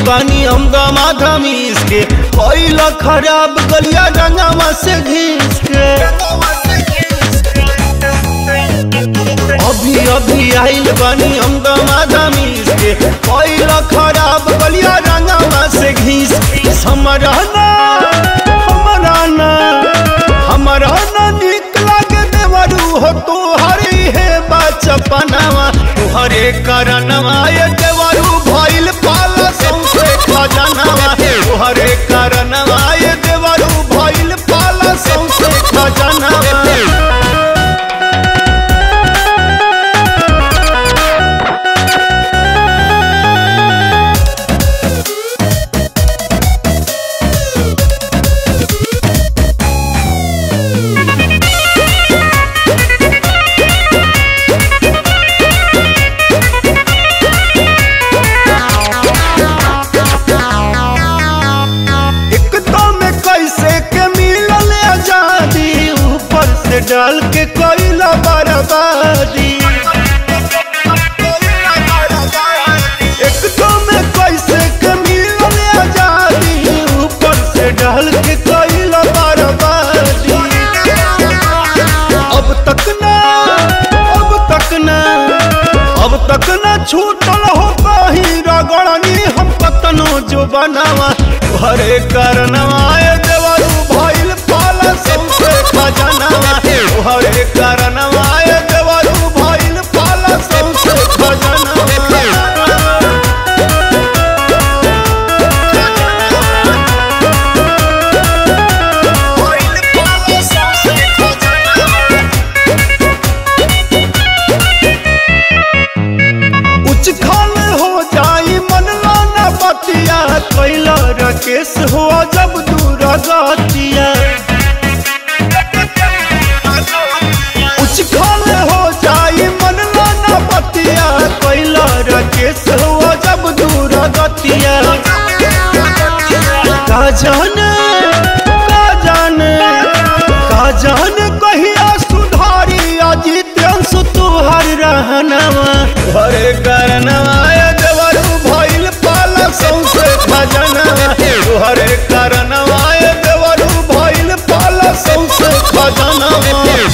बानी हम गमाधमीस के कोइल खराब गलिया रंगवा से घीस के अभी अभी आइल बानी हम गमाधमीस के कोइल खराब गलिया रंगवा से घीस हमरा ना हमरा ना हमरा ना निक लागे देवरू हो तोहरी हे बचपनवा तोहरे करनवा ये देवरू भइल पाला सौसे खजनवा तोहरे करनवा ये देवरू भइल पाला सौसे खजनवा एकदम कैसे के मिलल आजादी ऊपर से डाल के कोइला बर्बादी एकदम कैसे के मिलल आजादी ऊपर से डाल के कोइला बर्बादी अब तक ना अब तक ना अब तक ना छूटल हो कहीं रगड़नी हम कतनो जो बनावा हरे करनवा ए देवरू भइल पाला सौसे खजनवा हरे करनवा ए देवरू भइल पाला सौसे खजनवा उच खाल हो जाई मन लाना बतिया कैला राकेश हो जब दूर गतिया उच खाल हो जाई मन लाना बतिया कैला राकेश हो जब दूर गतिया का जाने का जाने का जाने कहिया सुधारी अजित्यंश तुहर रहनवा हरे करनवा ए देवरू भइल पाला सौसे खजनवा हरे करनवा ए देवरू भइल पाला सौसे खजनवा